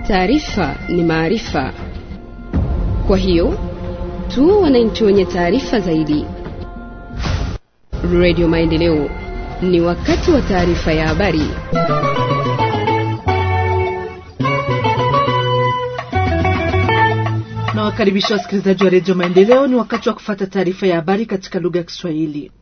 Taarifa ni maarifa, kwa hiyo tu wananchi wenye taarifa zaidi. Radio Maendeleo, ni wakati wa taarifa ya habari. Na wakaribisha wasikilizaji wa redio Maendeleo. Ni wakati wa kufata taarifa ya habari katika lugha ya Kiswahili.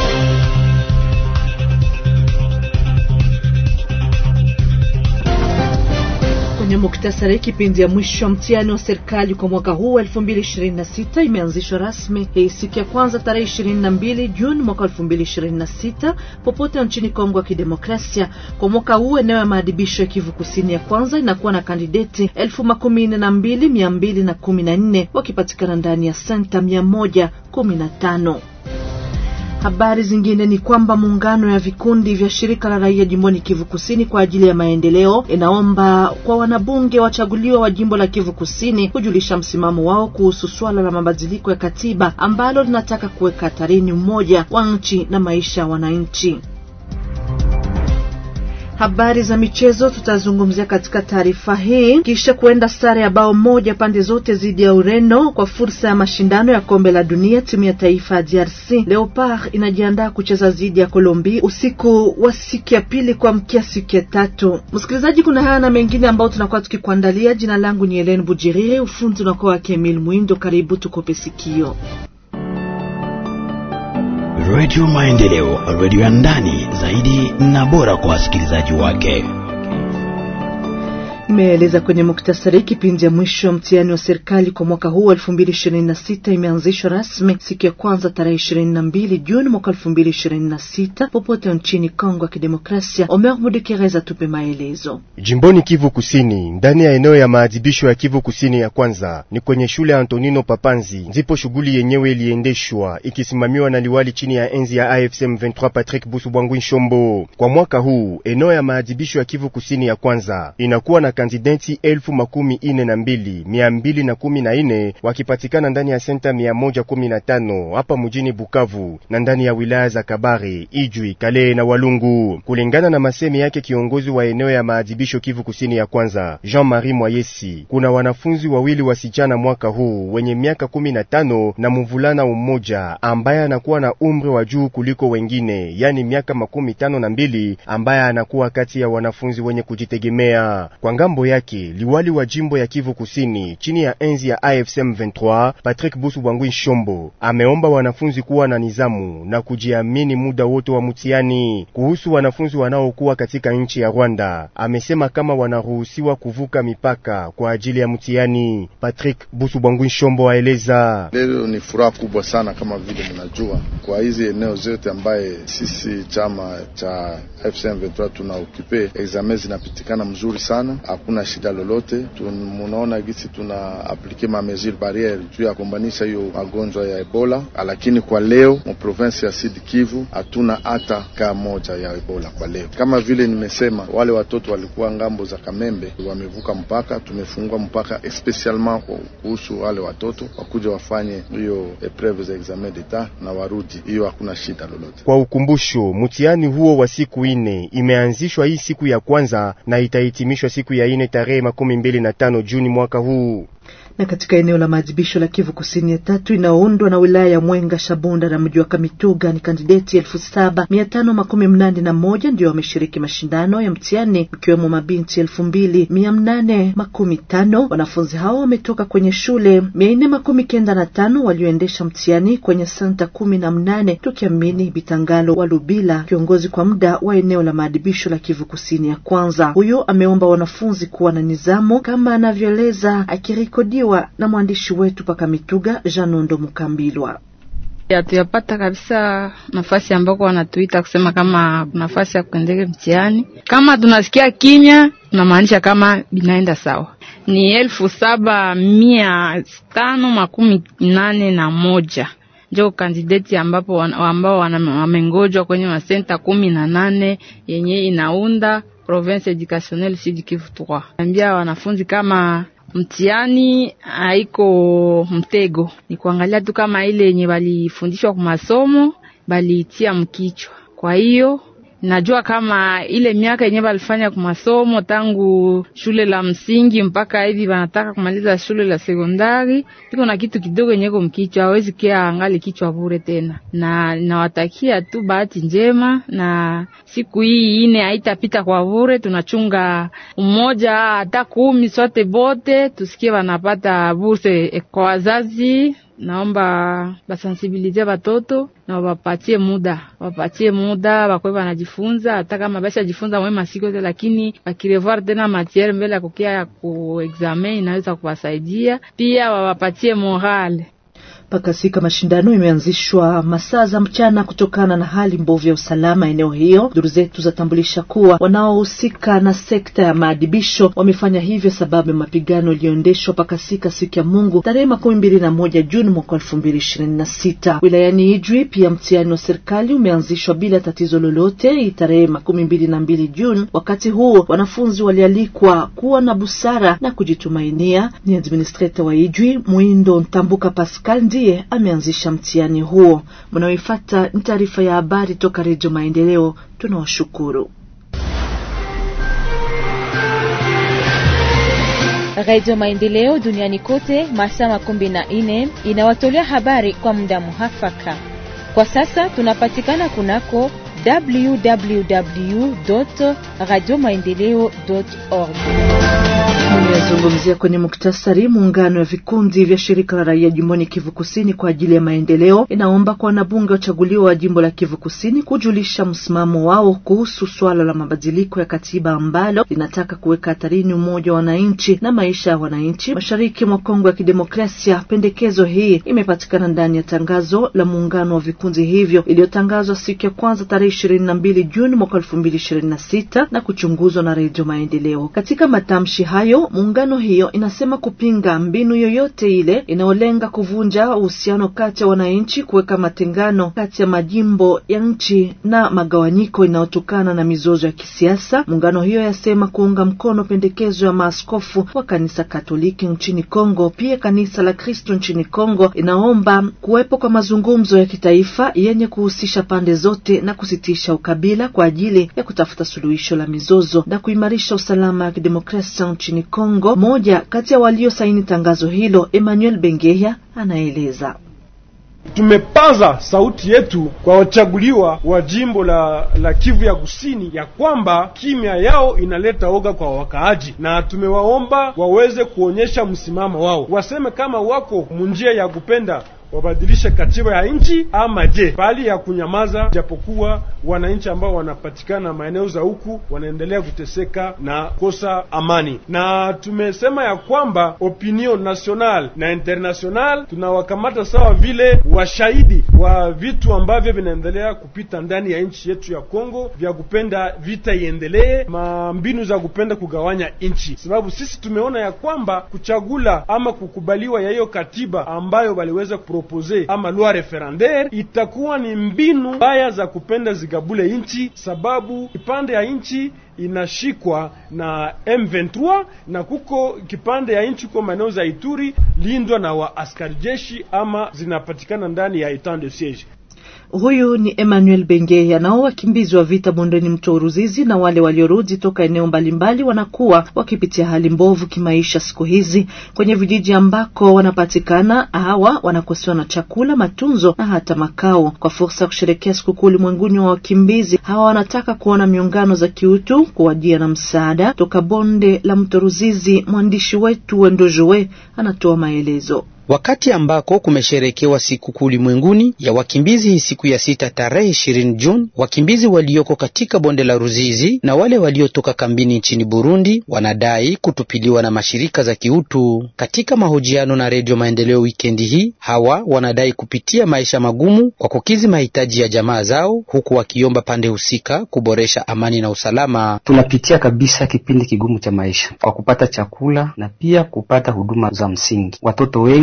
Kwenye muktasari, kipindi ya mwisho mtihani wa serikali kwa mwaka huu 2026 imeanzishwa rasmi hii siku ya kwanza tarehe 22 Juni mwaka 2026 popote nchini Kongo ya Kidemokrasia. Kwa mwaka huu eneo ya maadhibisho ya Kivu Kusini ya kwanza inakuwa na kandideti elfu makumi nne na mbili mia mbili na kumi na nne wakipatikana ndani ya senta mia moja kumi na tano. Habari zingine ni kwamba muungano ya vikundi vya shirika la raia jimboni Kivu Kusini kwa ajili ya maendeleo inaomba kwa wanabunge wachaguliwa wa jimbo la Kivu Kusini kujulisha msimamo wao kuhusu swala la mabadiliko ya katiba ambalo linataka kuweka hatarini umoja wa nchi na maisha ya wananchi. Habari za michezo tutazungumzia katika taarifa hii, kisha kuenda sare ya bao moja pande zote dhidi ya Ureno kwa fursa ya mashindano ya kombe la dunia. Timu ya taifa ya DRC Leopard inajiandaa kucheza dhidi ya Colombia usiku wa siku ya pili kuamkia siku ya tatu. Msikilizaji, kuna haya na mengine ambayo tunakuwa tukikuandalia. Jina langu ni Helen Bujiriri, ufundi unakuwa wake Emil Mwindo. Karibu tukope sikio. Redio Maendeleo, redio ya ndani zaidi na bora kwa wasikilizaji wake. Imeeleza kwenye muktasari kipindi ya mwisho wa mtihani wa serikali kwa mwaka huu elfu mbili ishirini na sita imeanzishwa rasmi siku ya kwanza tarehe ishirini na mbili Juni mwaka elfu mbili ishirini na sita popote nchini Kongo ya Kidemokrasia. Omer Mudekereza tupe maelezo. Jimboni Kivu Kusini, ndani ya eneo ya maadhibisho ya Kivu Kusini ya kwanza ni kwenye shule ya Antonino Papanzi, ndipo shughuli yenyewe iliendeshwa ikisimamiwa na liwali chini ya enzi ya AFSM 23 Patrick Busu Bwangwi Nshombo. Kwa mwaka huu eneo ya maadhibisho ya Kivu Kusini ya kwanza inakuwa na kandidenti elfu makumi ine na mbili mia mbili na kumi na ine wakipatikana ndani ya senta mia moja kumi na tano hapa mjini Bukavu na ndani ya wilaya za Kabare, Ijwi, Kale na Walungu, kulingana na masemi yake kiongozi wa eneo ya maadhibisho Kivu Kusini ya kwanza Jean-Marie Mwayesi. Kuna wanafunzi wawili wasichana mwaka huu wenye miaka kumi na tano na mvulana mmoja ambaye anakuwa na umri wa juu kuliko wengine, yani miaka makumi tano na mbili ambaye anakuwa kati ya wanafunzi wenye kujitegemea kwa ngambo yake liwali wa jimbo ya Kivu Kusini chini ya enzi ya AFSM 23 Patrick Busu Bwangwi Nshombo ameomba wanafunzi kuwa na nizamu na kujiamini muda wote wa mtihani. Kuhusu wanafunzi wanaokuwa katika nchi ya Rwanda, amesema kama wanaruhusiwa kuvuka mipaka kwa ajili ya mtihani. Patrick Busu Bwangwi Nshombo aeleza: leo ni furaha kubwa sana, kama vile mnajua, kwa hizi eneo zote ambaye sisi chama cha AFSM 23 tuna okipe examen zinapitikana mzuri sana hakuna shida lolote. Munaona gisi tuna aplike ma mesure barriere juu ya kumbanisha hiyo magonjwa ya Ebola, lakini kwa leo mu province ya Sud Kivu hatuna hata kaa moja ya Ebola kwa leo. Kama vile nimesema, wale watoto walikuwa ngambo za Kamembe wamevuka mpaka, tumefungua mpaka especialement kuhusu wale watoto wakuja wafanye hiyo epreve za examen d'etat na warudi, hiyo hakuna shida lolote. Kwa ukumbusho, mtihani huo wa siku ine imeanzishwa hii siku ya kwanza na itahitimishwa siku ya ine tarehe makumi mbili na tano Juni mwaka huu na katika eneo la maadhibisho la Kivu Kusini ya tatu inayoundwa na wilaya ya Mwenga, Shabunda na mji wa Kamituga ni kandideti elfu saba mia tano makumi mnane na moja ndio wameshiriki mashindano ya mtihani ikiwemo mabinti elfu mbili mia mnane makumi tano. Wanafunzi hao wametoka kwenye shule mia nne makumi kenda na tano walioendesha mtihani kwenye senta kumi na mnane tukiamini Bitangalo wa Lubila, kiongozi kwa muda wa eneo la maadhibisho la Kivu Kusini ya kwanza. Huyo ameomba wanafunzi kuwa na nizamu kama anavyoeleza akirekodi na mwandishi wetu paka Mituga Janondo Mukambilwa. Hatuyapata kabisa nafasi ambako wanatuita kusema kama nafasi ya kuendeke mtihani. Kama tunasikia kinya, tunamaanisha kama binaenda sawa. Ni elfu saba mia tano makumi nane na moja njo kandideti ambapo ambao wamengojwa kwenye masenta kumi na nane yenye inaunda province educationnelle Sud Kivu 3. Ambia wanafunzi kama mtihani haiko mtego, ni kuangalia tu kama ile yenye balifundishwa kwa masomo baliitia mkichwa. Kwa hiyo najua kama ile miaka yenyewe walifanya kwa masomo tangu shule la msingi mpaka hivi wanataka kumaliza shule la sekondari, iko na kitu kidogo yenyeko mkichwa, hawezi kia angali kichwa bure tena, na nawatakia tu bahati njema, na siku hii ine haitapita kwa bure. Tunachunga mmoja hata kumi sote bote tusikie wanapata burse kwa wazazi naomba basensibilize batoto na wapatie muda, wapatie muda bakwe banajifunza, hata kama basha jifunza mwe masiko yote, lakini bakirevoir tena matiere mbele ya kukia ya kuexamen inaweza kuwasaidia pia, wawapatie morale mpaka sika mashindano imeanzishwa masaa za mchana kutokana na hali mbovu ya usalama eneo hiyo. Duru zetu zatambulisha kuwa wanaohusika na sekta ya maadibisho wamefanya hivyo sababu ya mapigano iliyoendeshwa mpaka sika siku ya Mungu tarehe makumi mbili na moja Juni mwaka elfu mbili ishirini na sita wilayani Ijwi. Pia mtihani wa serikali umeanzishwa bila tatizo lolote tarehe makumi mbili na mbili Juni. Wakati huo wanafunzi walialikwa kuwa na busara na kujitumainia. Ni administrator wa Ijwi Mwindo Ntambuka Pascal ndiye ameanzisha mtihani huo. Mnaoifata ni taarifa ya habari toka Redio Maendeleo. Tunawashukuru. Radio Maendeleo duniani kote masaa makumi na nne inawatolea habari kwa muda muhafaka. Kwa sasa tunapatikana kunako www radio maendeleo org Nimezungumzia kwenye muktasari. Muungano wa vikundi vya shirika la raia jimboni Kivu Kusini kwa ajili ya maendeleo inaomba kwa wanabunge wachaguliwa wa jimbo la Kivu Kusini kujulisha msimamo wao kuhusu swala la mabadiliko ya katiba ambalo linataka kuweka hatarini umoja wa wananchi na maisha ya wananchi mashariki mwa Kongo ya Kidemokrasia. Pendekezo hii imepatikana ndani ya tangazo la muungano wa vikundi hivyo iliyotangazwa siku ya kwanza tarehe ishirini na mbili Juni mwaka elfu mbili ishirini na sita na kuchunguzwa na Redio Maendeleo. Katika matamshi hayo muungano hiyo inasema kupinga mbinu yoyote ile inayolenga kuvunja uhusiano kati ya wananchi, kuweka matengano kati ya majimbo ya nchi na magawanyiko inayotokana na mizozo ya kisiasa. Muungano hiyo yasema kuunga mkono pendekezo ya maaskofu wa kanisa Katoliki nchini Kongo. Pia kanisa la Kristo nchini Kongo inaomba kuwepo kwa mazungumzo ya kitaifa yenye kuhusisha pande zote na kusitisha ukabila kwa ajili ya kutafuta suluhisho la mizozo na kuimarisha usalama wa kidemokrasia nchini Kongo. Moja kati ya waliosaini tangazo hilo, Emmanuel Bengeya, anaeleza. Tumepaza sauti yetu kwa wachaguliwa wa jimbo la, la Kivu ya Kusini ya kwamba kimya yao inaleta oga kwa wakaaji, na tumewaomba waweze kuonyesha msimamo wao, waseme kama wako munjia ya kupenda wabadilishe katiba ya nchi ama je, bali ya kunyamaza, japokuwa wananchi ambao wanapatikana maeneo za huku wanaendelea kuteseka na kosa amani. Na tumesema ya kwamba opinion national na international tunawakamata sawa vile washahidi wa vitu ambavyo vinaendelea kupita ndani ya nchi yetu ya Kongo, vya kupenda vita iendelee, mambinu za kupenda kugawanya nchi, sababu sisi tumeona ya kwamba kuchagula ama kukubaliwa ya hiyo katiba ambayo waliweza kupropose ama loi referendaire itakuwa ni mbinu mbaya za kupenda zigabule nchi, sababu kipande ya nchi inashikwa na M23 na kuko kipande ya nchi kwa maeneo za Ituri lindwa na wa askari jeshi ama zinapatikana ndani ya etat de siege. Huyu ni Emmanuel Bengeya. Nao wakimbizi wa vita bondeni mto Ruzizi na wale waliorudi toka eneo mbalimbali wanakuwa wakipitia hali mbovu kimaisha siku hizi kwenye vijiji ambako wanapatikana. Hawa wanakosewa na chakula, matunzo na hata makao. Kwa fursa ya kusherekea sikukuu ulimwenguni wa wakimbizi, hawa wanataka kuona miungano za kiutu kuwajia na msaada toka bonde la mto Ruzizi. Mwandishi wetu Wendojoe anatoa maelezo. Wakati ambako kumesherekewa sikukuu ulimwenguni ya wakimbizi hii siku ya sita tarehe ishirini Juni, wakimbizi walioko katika bonde la Ruzizi na wale waliotoka kambini nchini Burundi wanadai kutupiliwa na mashirika za kiutu. Katika mahojiano na Redio Maendeleo wikendi hii, hawa wanadai kupitia maisha magumu kwa kukizi mahitaji ya jamaa zao, huku wakiomba pande husika kuboresha amani na usalama. Tunapitia kabisa kipindi kigumu cha maisha kwa kupata chakula na pia kupata huduma za msingi. Watoto wengi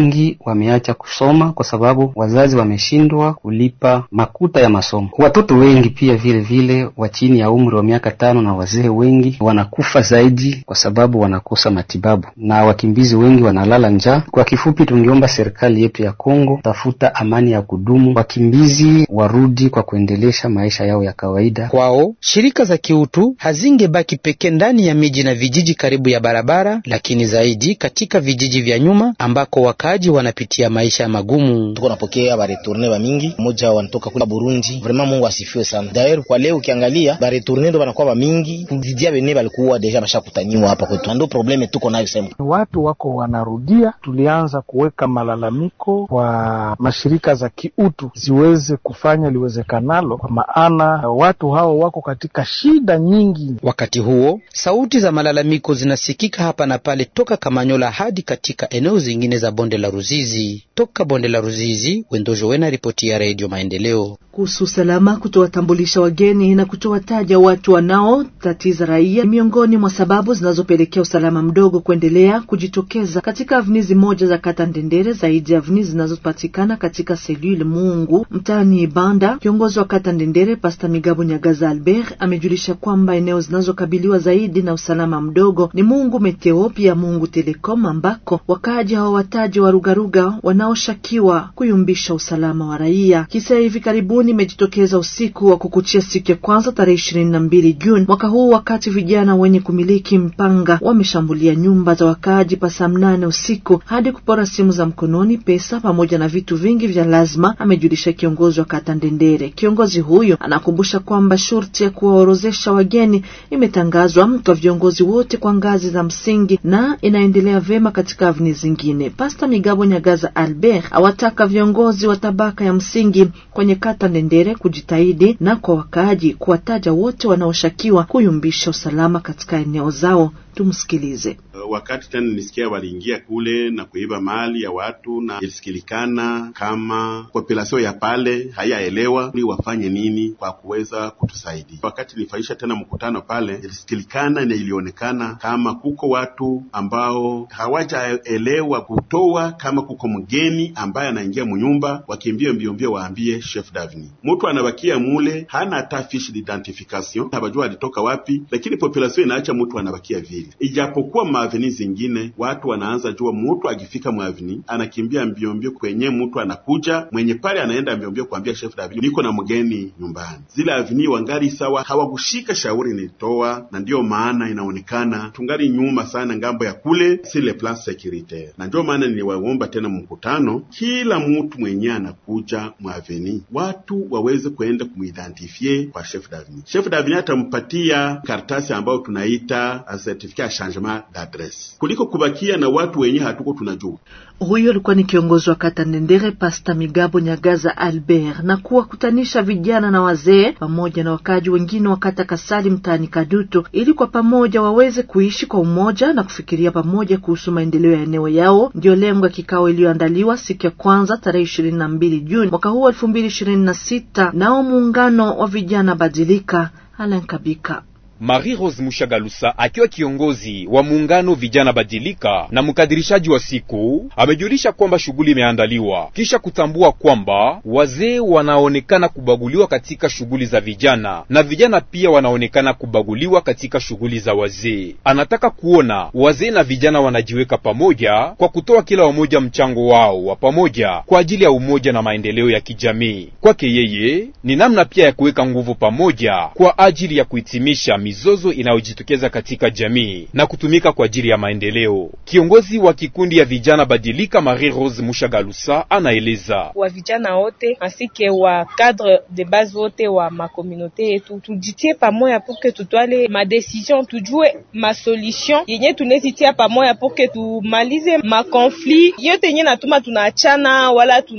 wengi wameacha kusoma kwa sababu wazazi wameshindwa kulipa makuta ya masomo. Watoto wengi pia vile vile wa chini ya umri wa miaka tano na wazee wengi wanakufa zaidi kwa sababu wanakosa matibabu, na wakimbizi wengi wanalala njaa. Kwa kifupi, tungeomba serikali yetu ya Kongo tafuta amani ya kudumu, wakimbizi warudi kwa kuendelesha maisha yao ya kawaida. Kwao shirika za kiutu hazingebaki pekee ndani ya miji na vijiji karibu ya barabara, lakini zaidi katika vijiji vya nyuma ambako wakaaji wanapitia maisha magumu. Tuko napokea baretourne ba mingi, moja wanatoka kule Burundi. Vraiment Mungu asifiwe sana. D'ailleurs kwa leo ukiangalia baretourne ndo banakuwa ba mingi kuzidia bene balikuwa deja bashakutaniwa hapa kwetu, ndo probleme tuko nayo sema. Watu wako wanarudia, tulianza kuweka malalamiko kwa mashirika za kiutu ziweze kufanya liwezekanalo, kwa maana watu hao wako katika shida nyingi. Wakati huo sauti za malalamiko zinasikika hapa na pale toka Kamanyola hadi katika eneo zingine za bonde la Ruzizi. Toka bonde la Ruzizi, Wendojo Wena, ripoti ya Radio Maendeleo kuhusu usalama, kutowatambulisha wageni na kutowataja watu wanaotatiza raia miongoni mwa sababu zinazopelekea usalama mdogo kuendelea kujitokeza katika avnizi moja za kata Ndendere, zaidi ya avnizi zinazopatikana katika selule Mungu mtaani Ibanda. Kiongozi wa kata Ndendere Pasta Migabo Nyagaza Albert amejulisha kwamba eneo zinazokabiliwa zaidi na usalama mdogo ni Mungu Meteo, pia Mungu Telecom, ambako wakaaji hawawataji warugaruga wanaoshakiwa kuyumbisha usalama wa raia. Kisa hivi karibuni imejitokeza usiku wa kukuchia siku ya kwanza tarehe ishirini na mbili Juni mwaka huu, wakati vijana wenye kumiliki mpanga wameshambulia nyumba za wakaaji pa saa mnane usiku hadi kupora simu za mkononi, pesa pamoja na vitu vingi vya lazima, amejulisha kiongozi wa kata Ndendere. Kiongozi huyo anakumbusha kwamba shurti ya kuwaorozesha wageni imetangazwa kwa viongozi wote kwa ngazi za msingi na inaendelea vema katika avni zingine. Pasta Migabo Nyagaza Albert awataka viongozi wa tabaka ya msingi kwenye kata Ndendere kujitahidi na kwa wakaaji kuwataja wote wanaoshakiwa kuyumbisha usalama katika eneo zao. Tumsikilize. Wakati tena nilisikia waliingia kule na kuiba mali ya watu, na ilisikilikana kama populasio ya pale hayaelewa ni wafanye nini kwa kuweza kutusaidia. Wakati nilifaisha tena mkutano pale, ilisikilikana na ilionekana kama kuko watu ambao hawajaelewa kutoa, kama kuko mgeni ambaye anaingia munyumba, wakimbie mbio mbio waambie chef davni. Mtu anabakia mule hana hata fiche d'identification, habajua alitoka wapi, lakini populasio inaacha mtu anabakia vile ijapokuwa maaveni zingine watu wanaanza jua, mtu akifika mwaveni anakimbia mbio mbio kwenye mtu anakuja mwenye pale, anaenda mbio mbio kuambia chef davini, niko na mgeni nyumbani. Zile aveni wangali sawa, hawakushika shauri nilitoa, na ndiyo maana inaonekana tungali nyuma sana ngambo ya kule sile plan securitaire, na ndio maana niliwaomba tena mkutano, kila mtu mwenye anakuja mwaveni watu waweze kuenda kumuidentifie kwa chef davini. Chef davini atampatia karatasi ambayo tunaita certificat ya changement d'adresse kuliko kubakia na watu wenye hatuko tunajua. Huyo alikuwa ni kiongozi wa kata Ndendere, Pasta Migabo Nyagaza Albert, na kuwakutanisha vijana na wazee pamoja na wakaji wengine wa kata Kasali mtaani Kadutu ili kwa pamoja waweze kuishi kwa umoja na kufikiria pamoja kuhusu maendeleo ya eneo yao. Ndiyo lengo ya kikao iliyoandaliwa siku ya kwanza tarehe ishirini na mbili Juni mwaka huu elfu mbili ishirini na sita nao muungano wa vijana Badilika. Alan Kabika Marie Rose Mushagalusa akiwa kiongozi wa muungano vijana badilika na mkadirishaji wa siku amejulisha kwamba shughuli imeandaliwa kisha kutambua kwamba wazee wanaonekana kubaguliwa katika shughuli za vijana na vijana pia wanaonekana kubaguliwa katika shughuli za wazee. Anataka kuona wazee na vijana wanajiweka pamoja kwa kutoa kila wamoja mchango wao wa pamoja kwa ajili ya umoja na maendeleo ya kijamii. Kwake yeye ni namna pia ya kuweka nguvu pamoja kwa ajili ya kuhitimisha mizozo inayojitokeza katika jamii na kutumika kwa ajili ya maendeleo. Kiongozi wa kikundi ya vijana badilika Marie Rose Mushagalusa anaeleza wa vijana wote asike wa cadre de base wote wa makomunote yetu tujitie pamoja puke tutwale madecision, tujue masolution yenye tunezitia pamoja puke tumalize makonflit yote yenye natuma tunaachana wala tuna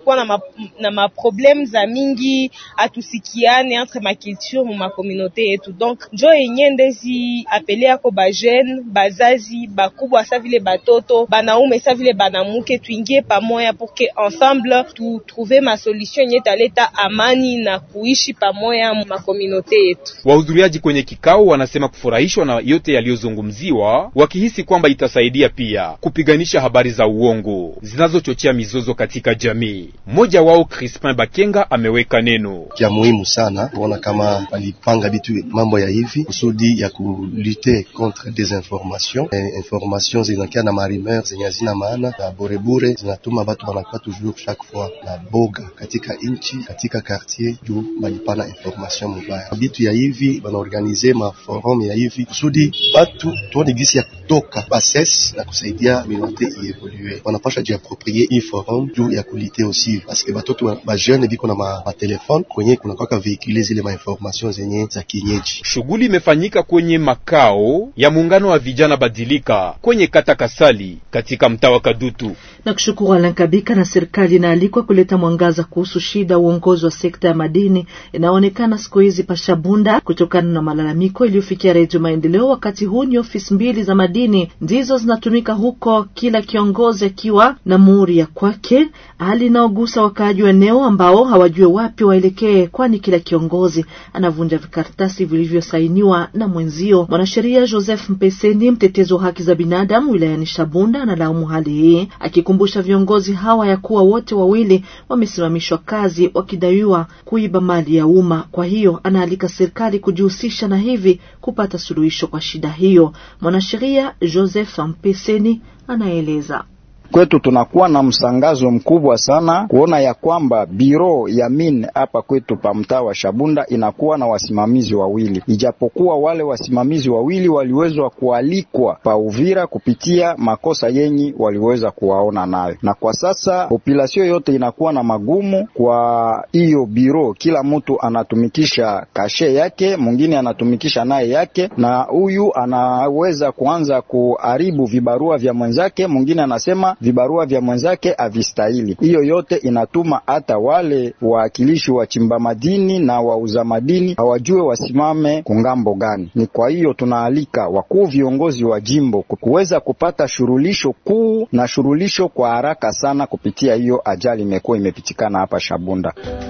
tunakuwa na ma, na maprobleme za mingi, atusikiane entre maculture mu makomunote yetu. Donc njo yenye ndezi apele yako bajeune bazazi bakubwa sa vile batoto banaume sa vile banamuke, tuingie pamoya pour que ensemble tu trouver ma solution yenye taleta amani na kuishi pamoya mu makomunote yetu. Wahudhuriaji kwenye kikao wanasema kufurahishwa na yote yaliyozungumziwa, wakihisi kwamba itasaidia pia kupiganisha habari za uongo zinazochochea mizozo katika jamii. Mmoja wao Crispin Bakenga ameweka neno ya muhimu sana kuona kama walipanga bitu mambo ya hivi kusudi ya kulute contre desinformation e, information zinakia na marimer zenye hazina maana na burebure zinatuma batu banakuwa toujours chaque fois na boga katika inchi katika quartier juu balipana information mubaya. Bitu ya hivi banaorganize ma forum ya hivi kusudi batu tuone gisi ya kutoka bases na kusaidia minote ievolue. Wanapasha jiaproprie hii forum juu ya kulite aussi parce que batoto ba jeune biko na ma, ma telefone kwenye kuna kwaka veicule zile ma information zenye za kienyeji. Shughuli imefanyika kwenye makao ya muungano wa vijana badilika kwenye kata Kasali katika mtaa wa Kadutu. Na kushukuru Alan Kabika. Na serikali inaalikwa kuleta mwangaza kuhusu shida uongozi wa sekta ya madini inaonekana siku hizi Pashabunda kutokana na malalamiko iliyofikia Redio Maendeleo. Wakati huu ni ofisi mbili za madini ndizo zinatumika huko, kila kiongozi akiwa na muhuri ya kwake, hali inaogusa wakaaji wa eneo ambao hawajue wapi waelekee, kwani kila kiongozi anavunja vikaratasi vilivyosainiwa na mwenzio. Mwanasheria Joseph Mpeseni, mtetezi wa haki za binadamu wilayani Shabunda, analaumu hali hii akikumbusha viongozi hawa ya kuwa wote wawili wamesimamishwa kazi wakidaiwa kuiba mali ya umma. Kwa hiyo anaalika serikali kujihusisha na hivi kupata suluhisho kwa shida hiyo. Mwanasheria Joseph Mpeseni anaeleza. Kwetu tunakuwa na msangazo mkubwa sana kuona ya kwamba biro ya min hapa kwetu pa mtaa wa Shabunda inakuwa na wasimamizi wawili, ijapokuwa wale wasimamizi wawili waliwezwa kualikwa pa Uvira kupitia makosa yenyi waliweza kuwaona nayo, na kwa sasa populasio yote inakuwa na magumu kwa hiyo biro. Kila mtu anatumikisha kashe yake, mwingine anatumikisha naye yake, na huyu anaweza kuanza kuharibu vibarua vya mwenzake, mwingine anasema vibarua vya mwenzake havistahili. Hiyo yote inatuma hata wale wawakilishi wa chimba madini na wauza madini hawajue wasimame kungambo gani. Ni kwa hiyo tunaalika wakuu viongozi wa jimbo kuweza kupata shurulisho kuu na shurulisho kwa haraka sana kupitia hiyo ajali imekuwa imepitikana hapa Shabunda.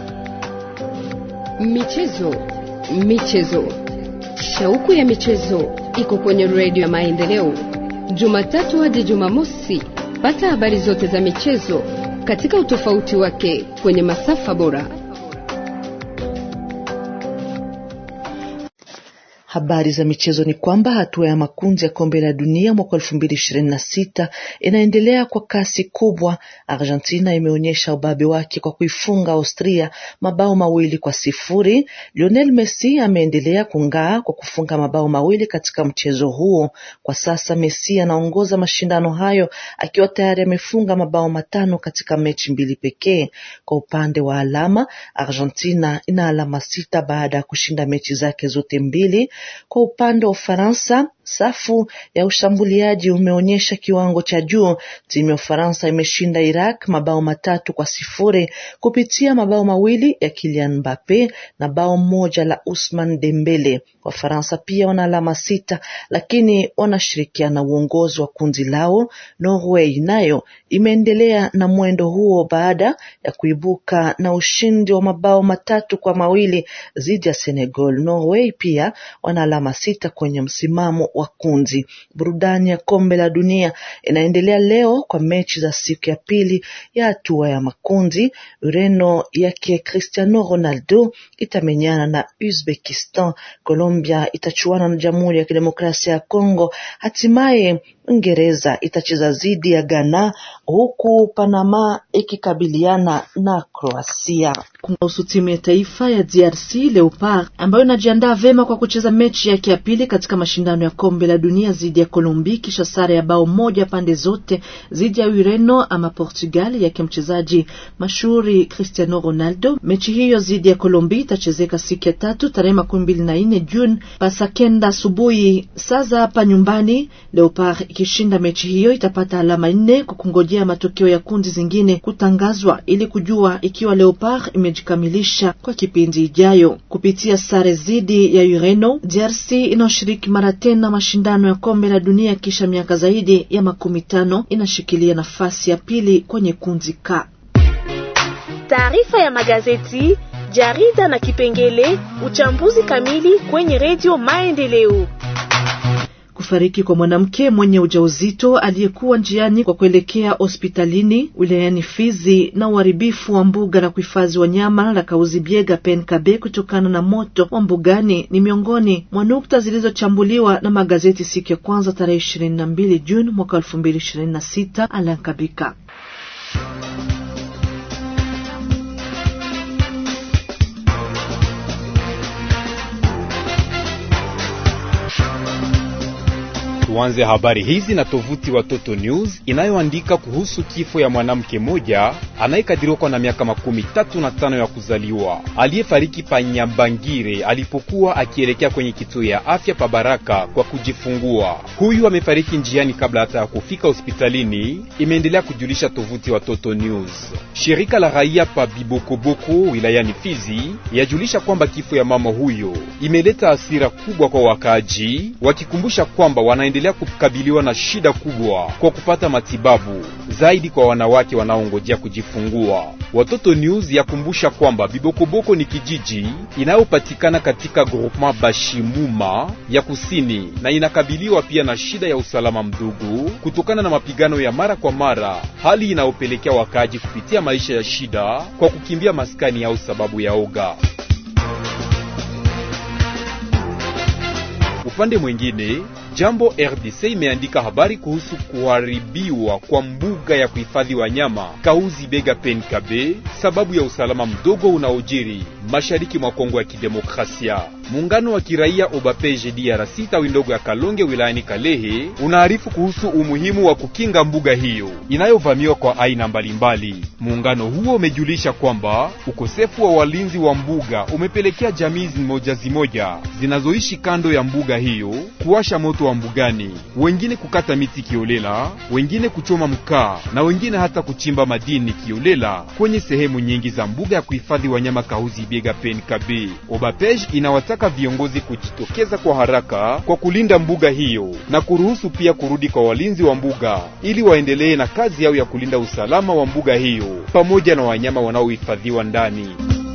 Michezo, michezo, shauku ya michezo iko kwenye redio ya Maendeleo, Jumatatu hadi Jumamosi. Pata habari zote za michezo katika utofauti wake kwenye masafa bora. Habari za michezo ni kwamba hatua ya makundi ya kombe la dunia mwaka elfu mbili ishirini na sita inaendelea kwa kasi kubwa. Argentina imeonyesha ubabe wake kwa kuifunga Austria mabao mawili kwa sifuri. Lionel Messi ameendelea kung'aa kwa kufunga mabao mawili katika mchezo huo. Kwa sasa Messi anaongoza mashindano hayo akiwa tayari amefunga mabao matano katika mechi mbili pekee. Kwa upande wa alama, Argentina ina alama sita baada ya kushinda mechi zake zote mbili. Kwa upande wa Ufaransa, safu ya ushambuliaji umeonyesha kiwango cha juu. Timu ya Ufaransa imeshinda Iraq mabao matatu kwa sifuri kupitia mabao mawili ya Kylian Mbappe na bao moja la Usman Dembele. Wafaransa pia wana alama sita, lakini wanashirikiana uongozi wa kundi lao. Norway nayo imeendelea na mwendo huo baada ya kuibuka na ushindi wa mabao matatu kwa mawili dhidi ya Senegal. Norway pia wana alama sita kwenye msimamo wa kundi. Burudani ya kombe la dunia inaendelea leo kwa mechi za siku ya pili ya hatua ya makundi. Ureno yake Cristiano Ronaldo itamenyana na Uzbekistan. Colombia itachuana na Jamhuri ya Kidemokrasia ya Kongo. Hatimaye Uingereza itacheza dhidi ya Ghana huku Panama ikikabiliana na Kroasia. Kuhusu timu ya taifa ya DRC Leopard ambayo inajiandaa vema kwa kucheza mechi yake ya pili katika mashindano ya kombe la dunia dhidi ya Kolombi kisha sare ya bao moja pande zote dhidi ya Ureno ama Portugal yake mchezaji mashuhuri Cristiano Ronaldo. Mechi hiyo dhidi ya Kolombi itachezeka siku ya tatu tarehe makumi mbili na nne Juni pasa kenda asubuhi saa za hapa nyumbani. Leopard ikishinda mechi hiyo itapata alama nne kwa kungojea matokeo ya kundi zingine kutangazwa ili kujua ikiwa Leopard imejikamilisha kwa kipindi ijayo. Kupitia sare dhidi ya Ureno, DRC inayoshiriki mara tena mashindano ya kombe la dunia kisha miaka zaidi ya makumi tano inashikilia nafasi ya pili kwenye kundi K. Taarifa ya magazeti, jarida na kipengele uchambuzi kamili kwenye redio Maendeleo. Kufariki kwa mwanamke mwenye ujauzito aliyekuwa njiani kwa kuelekea hospitalini wilayani Fizi na uharibifu wa mbuga la kuhifadhi wanyama la Kauzibiega Penkabe kutokana na moto wa mbugani ni miongoni mwa nukta zilizochambuliwa na magazeti siku ya kwanza tarehe ishirini na mbili Juni mwaka elfu mbili ishirini na sita. Alankabika Tuanze habari hizi na tovuti Watoto News inayoandika kuhusu kifo ya mwanamke mmoja anayekadiriwa kwa na miaka makumi tatu na tano ya kuzaliwa aliyefariki pa Nyambangire alipokuwa akielekea kwenye kituo ya afya pa Baraka kwa kujifungua. Huyu amefariki njiani kabla hata ya kufika hospitalini, imeendelea kujulisha tovuti Watoto News. Shirika la raia pa Bibokoboko wilayani Fizi yajulisha kwamba kifo ya mama huyo imeleta hasira kubwa kwa wakaaji, wakikumbusha kwamba wana endelea kukabiliwa na shida kubwa kwa kupata matibabu zaidi kwa wanawake wanaongojea kujifungua. Watoto News yakumbusha kwamba Bibokoboko ni kijiji inayopatikana katika groupement Bashimuma ya kusini na inakabiliwa pia na shida ya usalama mdogo kutokana na mapigano ya mara kwa mara, hali inayopelekea wakaaji kupitia maisha ya shida kwa kukimbia maskani yao sababu ya oga. Upande mwingine Jambo RDC imeandika habari kuhusu kuharibiwa kwa mbuga ya kuhifadhi wanyama Kauzi Bega Penkabe sababu ya usalama mdogo unaojiri mashariki mwa Kongo ya Kidemokrasia. Muungano wa kiraia Obapeje DRC tawi ndogo ya Kalonge wilayani Kalehe unaarifu kuhusu umuhimu wa kukinga mbuga hiyo inayovamiwa kwa aina mbalimbali. Muungano huo umejulisha kwamba ukosefu wa walinzi wa mbuga umepelekea jamii zimoja zimoja zinazoishi kando ya mbuga hiyo kuwasha moto wa mbugani, wengine kukata miti kiolela, wengine kuchoma mkaa na wengine hata kuchimba madini kiolela kwenye sehemu nyingi za mbuga ya kuhifadhi wanyama Kahuzi Biega Penkabe. Obapej inawataka viongozi kujitokeza kwa haraka kwa kulinda mbuga hiyo na kuruhusu pia kurudi kwa walinzi wa mbuga ili waendelee na kazi yao ya kulinda usalama wa mbuga hiyo pamoja na wanyama wanaohifadhiwa ndani.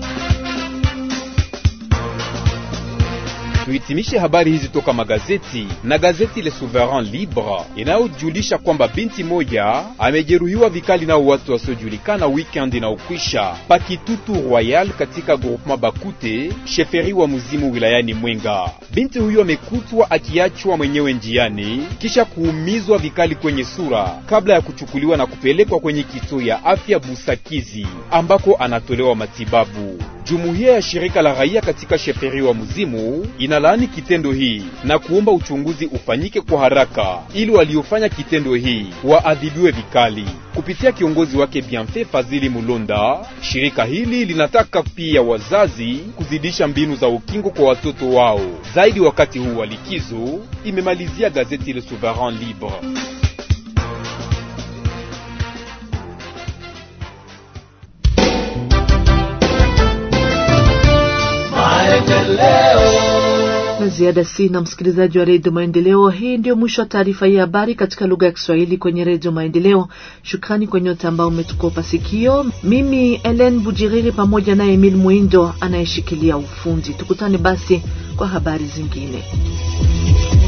Tuhitimishe habari hizi toka magazeti na gazeti Le Souverain Libre inayojulisha kwamba binti moja amejeruhiwa vikali nao watu wasiojulikana weekend inaokwisha Pakitutu Royal katika groupement Bakute sheferi wa Muzimu wilayani Mwenga. Binti huyo amekutwa akiachwa mwenyewe njiani kisha kuumizwa vikali kwenye sura kabla ya kuchukuliwa na kupelekwa kwenye kituo ya afya Busakizi ambako anatolewa matibabu. Jumuiya ya shirika la raia katika sheferi wa Muzimu inalaani kitendo hii na kuomba uchunguzi ufanyike kwa haraka ili waliofanya kitendo hii waadhibiwe vikali. Kupitia kiongozi wake Bienfait Fazili Mulonda, shirika hili linataka pia wazazi kuzidisha mbinu za ukingo kwa watoto wao zaidi wakati huu wa likizo, imemalizia gazeti Le Souverain Libre. La ziada sina, msikilizaji wa redio Maendeleo. Hii ndio mwisho wa taarifa hii habari katika lugha ya Kiswahili kwenye redio Maendeleo. Shukrani kwa nyote ambao umetukopa sikio. Mimi Ellen Bujiriri pamoja na Emil Mwindo anayeshikilia ufundi. Tukutane basi kwa habari zingine.